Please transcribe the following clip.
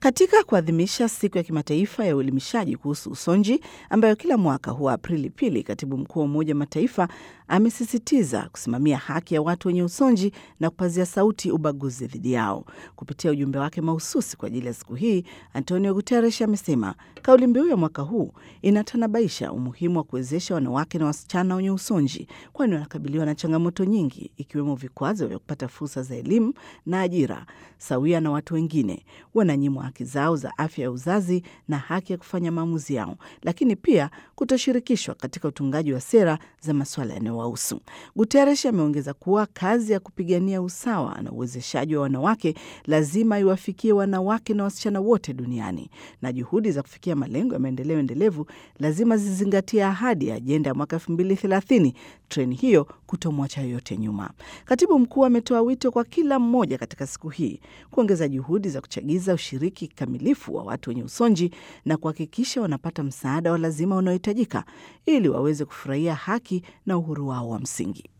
Katika kuadhimisha siku ya kimataifa ya uelimishaji kuhusu usonji ambayo kila mwaka huwa Aprili pili, katibu mkuu wa Umoja wa Mataifa amesisitiza kusimamia haki ya watu wenye usonji na kupazia sauti ubaguzi dhidi yao. Kupitia ujumbe wake mahususi kwa ajili ya siku hii, Antonio Guterres amesema kauli mbiu ya mwaka huu inatanabaisha umuhimu wa kuwezesha wanawake na wasichana wenye usonji, kwani wanakabiliwa na changamoto nyingi, ikiwemo vikwazo vya kupata fursa za elimu na ajira sawia na watu wengine, wananyimwa haki zao za afya ya uzazi na haki ya kufanya maamuzi yao, lakini pia kutoshirikishwa katika utungaji wa sera za masuala yanayowahusu. Guterres ameongeza kuwa kazi ya kupigania usawa na uwezeshaji wa wanawake lazima iwafikie wanawake na wasichana wote duniani, na juhudi za kufikia malengo ya maendeleo endelevu lazima zizingatie ahadi ya ajenda ya mwaka elfu mbili thelathini, treni hiyo kutomwacha yoyote nyuma. Katibu mkuu ametoa wito kwa kila mmoja katika siku hii kuongeza juhudi za kuchagiza ushiriki kikamilifu wa watu wenye usonji na kuhakikisha wanapata msaada wa lazima unaohitajika ili waweze kufurahia haki na uhuru wao wa msingi.